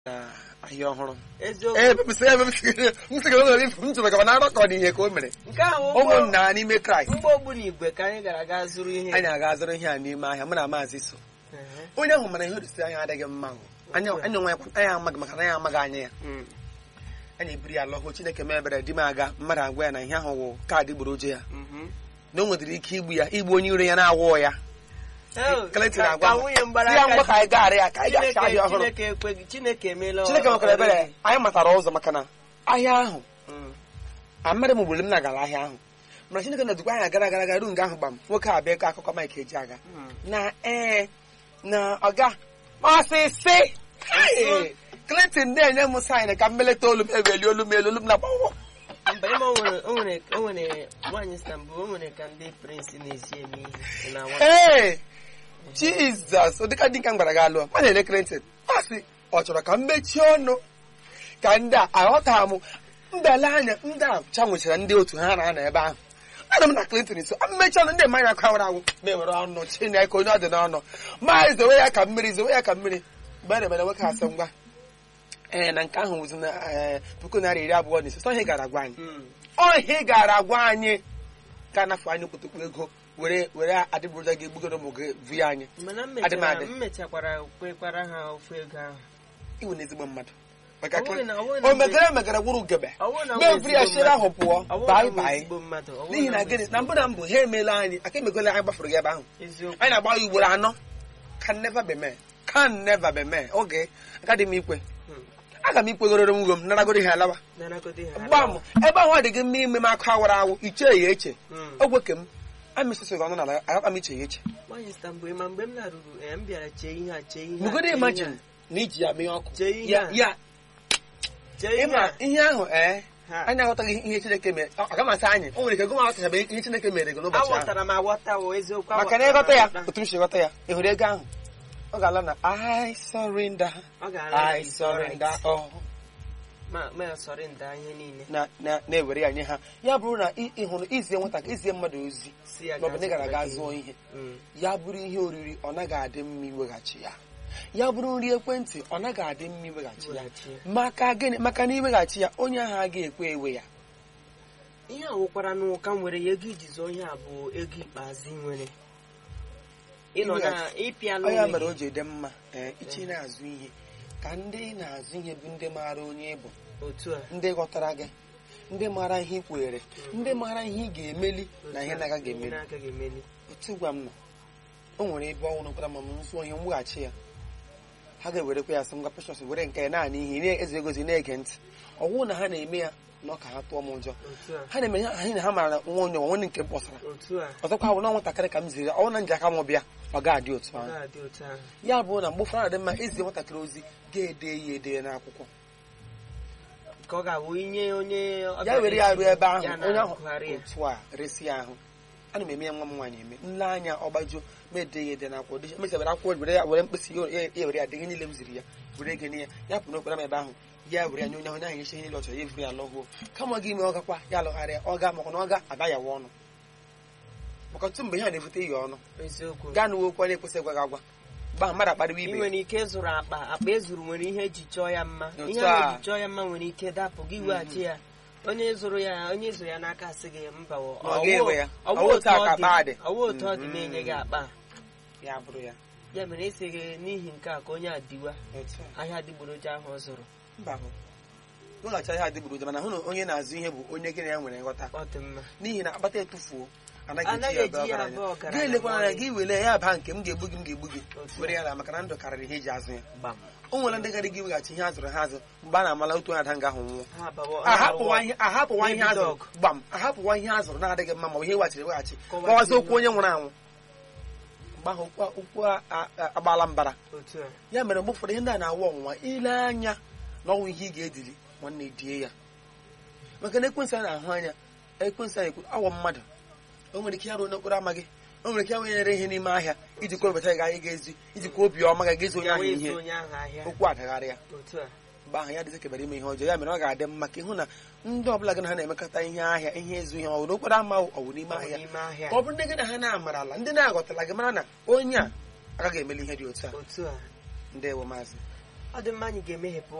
na ahịa ọhụrụ eziokwu ee mepụsị ya mepụsị m sị ga nwere ifu m chọrọ ka na arọkọ dị ihe ka o mere nke ahụ ụmụnna n'ime kraịst mgbe ogburu igwe ka anyị gara ga zụrụ ihe anyị aga azụrụ ihe a n'ime ahịa mụ na maazị so Ehe. onye ahụ mana ihe orisi anya adịghị mma o. anya anya onwe ya anyị amaghị maka na anyị amaghị anya ya Mm. anyị ebiri ya lọhụ chineke mebere di m aga mmadụ agwa ya na ihe ahụ wụ kaadị gboroje ya Mhm. na o nwetara ike igbu ya igbu onye iro ya na-awụ ya Oh, Clinton ka- agwa ka m, nwunye mgbara si ya aka ngwa ka anyị gaghara ya ka anyị Chineke gacha ahịa ọhụrụ Chineke ekweghị Chineke emeela chineke nwekwara ọrụ ebere gị. anyị matara ụzọ maka na ahịa ahụ Mm. amadị m gburu m na-agara ahịa ahụ mana chineke nọdụkwa anyị gara gara gara ruo nga ahụ gbam nwoke a bịa ịkọ akụkọ Mike eji aga Mm. na ee na ọga ọsịsị Hey! Clinton na-enye m saịn ka m meleta olu m eweli olu m elu olu m na-agbanwe mba ịma o nwere o nwere o nwere nwaanyị Istanbul o nwere ka ndị prince na-esi eme ihe na nwa ee jizọs ụdịka dị ka m gwara gị alụọ ma na-ele Clinton ọ sị ọ chọrọ ka m mechie ọnụ ka ndị a aghọta m mbele anya ndị a chanwechara ndị otu ha na-anọ ebe ahụ ana m na Clinton nso mmechi ọnụ ndị mmanya kawara awụ ma ewere ọnụ chineke onye ọ dị n'ọnụ ma zowe ya ka mmiri zowe ya ka mmiri mgbe a na-emere nwoke asị ngwa ee na nke ahụ wụzi na ee, puku narị iri abụọ na ise sọ ihe gara agwa anyị Mm. ọhịa gara agwa anyị ka anafụ anyị okpotokpo ego were were adịgboroja gị egbugoro ụmụ gị vu ya anyị mana m Adị m mechara adị. m mechakwara kwekwara ha ofu ego ahụ iwu na ezigbo mmadụ maka Ọ bụghị na- ọ bụghị na o mgbe- megara emegara gwụrụ ugebe Ọ bụrụ na m mee vri ya ezigbo chere ahụ mmadụ. pụọ Ọ bụrụ na bai m bai ezigbo mmadụ, ọ bụrụ n'ihi na na m gịnị ezigbo na mbụ na mbụ ha emeela anyị aka emegola anyị gbafuru gị ebe ahụ eziokwu anyị na-agba ya ugboro anọ can never be mee can never be mee oge agaghị m ikwe Mm. aga m ikwegororo nwugo m naragoro ihe alawa nanagodi ha gba m ebe ahụ ọ dị gị mma ime m akụ awara awụ iche ya eche Mm. ogwe ke m amịsịsị gị ọnụ n'ala agakpa m iche ya eche nwaanyị Istanbul ma mgbe m laruru eh, m bịara chee ihe a chee ihe a, mugodo chee imagine ihe na iji ya mee ọkụ Chee ihe ya a. ya a, chee ihe ịma a. ihe ahụ ee Ha. anyị aghọtaghị ihe chineke mere ọ ga masị anyị o nwere ike gụm aghọtachabe ihe chineke mere gị n'ụbọchị ahụ aghọtara m aghọta o eziokwu maka na aghọtara m ịghọta ya aghọta. otu m si ghọta ya ị hụrụ ego ahụ ọ ga-ala na I surrender ọ ga-ala I surrender all ma ma sọrịnda ihe niile na na na-ewere ya nye ha ya bụrụ na ị ị hụrụ izie nwata izie mmadụ ozi si ya maọbụ na ị gara gaa ga zụọ ihe Mm. ya bụrụ ihe oriri ọ naghị adị mma iweghachi ya ya bụrụ nri ekwentị ọ naghị adị mma iweghachi ya Weghachi ya. maka gịnị maka na iweghachi ya onye ahụ agaghị ekwe ewe ya ihe a wụkwara n'ụka nwere ya ego iji zụọ ihe a bụ ego ikpeazụ ị nwere ịnọ na ịpịala ọ ya onwe mere o gị ji dị mma ee ichi na-azụ ihe ka ndị na-azụ ihe bụ ndị maara onye ị bụ otu a ndị ghọtara gị ndị maara ihe ị kwere ndị maara ihe ị ga-emeli na ihe na-agaghị Ihe emeli na-agaghị emeli otu gwa m nọ o nwere ebe ọnwụrụ kwara ma m zụọ ihe mweghachi ya ha ga-ewerekwa ya sị ngwa precious were nke ya naanị ihe na-eze egozi na-ege ntị ọwụ na ha na-eme ya na ọ ka ha tụọ m ụjọ otu a ha na-eme ya anyị na ha maara na nwa onye nwa nke m kpọsara otu a ọzọkwa bụ na nwatakịrị ka m ziri ya, ọ na nji aka m bịa ọ ga-adị otu ọ ahụ ga-adị otu ahụ ya bụ na mgbe ụfọdụ na-adị mma izi nwatakịrị ozi ga-ede ya ede ya n'akwụkwọ ka ọ ga-abụ inye onye ya were ya ruo ebe ahụ ya onye ahụ na-agụgharị ya. otu a resi ya ahụ ana m eme ya nwa m nwaanyị eme nle anya ọgbajuo ma ede ya ede n'akwụkwọ dị mechabere akwụkwọ were ya were mkpịsị ya ya were ya dege niile m ziri ya were ege nye ya ya pụrụ n'okpere m ebe ahụ ya were ya nye onye ahụ onye ahụ nyecha ihe niile ọ chọrọ ya evuru ya lọghuo kama ọ ga ime ọ gakwa ya alụgharịa ọ ga maka na ọ ga ada ya wa ọnụ maka ọtụtụ mgbe ihe a na-ebute ya ọnụ eziokwu gaa n'uwe okwu a na-ekwesị ịgwa gị agwa mgbe ahụ mmadụ akparịwa ị ibe ya. nwere ike zụrụ akpa akpa ezuru nwere ihe eji chọọ ya mma Otu ihe a. a eji chọọ ya mma nwere ike dapụ gị weghachi ya onye zụrụ ya onye zụrụ ya n'aka asị gị mba ọ- Na ọ ga-ewe ya. ọ Ọ wụ wụ otu otu a ọ ka dị akpa dị. ọ wụ otu ọ dị Mhm. na-enye gị akpa a. ya bụrụ ya ya mere esi gị n'ihi nke a ka onye a diwa otu a ahịa adịgboroja ahụ ọ zụrụ mba hụ weghachi ihe adịgboroja mana hụ na onye na-azụ ihe bụ onye gị na ya nwere nghọta ọ dị mma n'ihi na akpata etufuo anaghị Anaghị eji ya eji ya ebe abụọ ọgaranya ọgaranya gị elekwana anya ma gị were ya baa nke m ga-egbu gị m ga-egbu gị Otu were ya la maka na ndụ karịrị ihe eji azụ ya gbam o nwere ndị gara gị weghachi ihe a zụrụ ha azụ mgbe a na-amala otu onye ada nga ahụ nwụọ ha abawo ahapụwa ihe ahapụwa ihe a Baby zụrụ dog. gbam ahapụwa ihe a zụrụ na-adịghị mma ma ọ bụ ihe weghachiri weghachi Kọwazie kọwazi okwu ilu. onye nwụrụ anwụ mgbe ahụ okwu- okwu a- a- agbaala mbara otu a ya mere mgbe ụfọdụ ihe ndị a na-awụ ọnwụnwa ile anya na ọnwụ ihe ị ga-edili nwanne die ya maka na ekwensị a na-ahụ anya ekwensị a ekwu awọ mmadụ o nwere ike ya ruo n'okporo ama gị o nwere ike ya wenyere ihe n'ime ahịa iji kwebata gị anyị ga-ezi iji kwa obi ọma gị ga-ezi onye ya ahụ wee ihe zụ onye ahụ ahịa okwu adagharị ya otu a mgbe ahụ ya dịzị kebere ime ihe ọjọọ ya mere ọ ga-adị mma ka ịhụ na ndị ọbụla gị na ha na-emekọta ihe ahịa ihe ezu ihe ọ bụ n'okporo ama ọ bụ n'ime Ọ bụ ahịa n'ime ahịa ọ bụrụ ndị gị na ha na-amarala ndị na-aghọtala gị mara na onye a agaghị emeli ihe dị otu a otu a ndewo maazị ọ dị mma anyị ga-emeghepụ